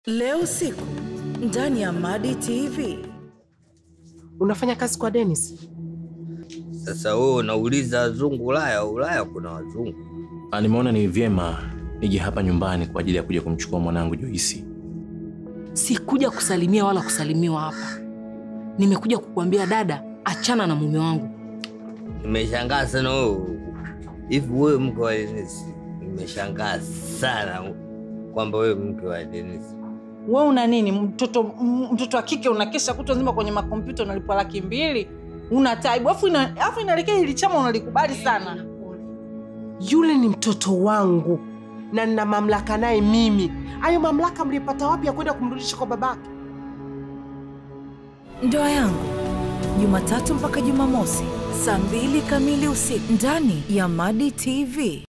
Leo usiku ndani ya Madi TV. Unafanya kazi kwa Dennis? Sasa wewe unauliza wazungu Ulaya? Ulaya kuna wazungu. Ah, Nimeona ni vyema nije hapa nyumbani kwa ajili ya kuja kumchukua mwanangu Joisi. Sikuja kusalimia wala kusalimiwa hapa. Nimekuja kukuambia dada, achana na mume wangu. Nimeshangaa sana wewe. Hivi wewe mke wa Dennis? Nimeshangaa sana kwamba wewe mke wa Dennis. We una nini? Mtoto m- mtoto wa kike unakesha kutwa nzima kwenye makompyuta unalipwa laki mbili, una taibu afu ina, afu inaelekea hili chama unalikubali sana. Yule ni mtoto wangu na nina mamlaka naye mimi. Hayo mamlaka mlipata wapi ya kwenda kumrudisha kwa babake? Ndoa yangu Jumatatu mpaka Jumamosi saa mbili kamili usiku ndani ya Madi TV.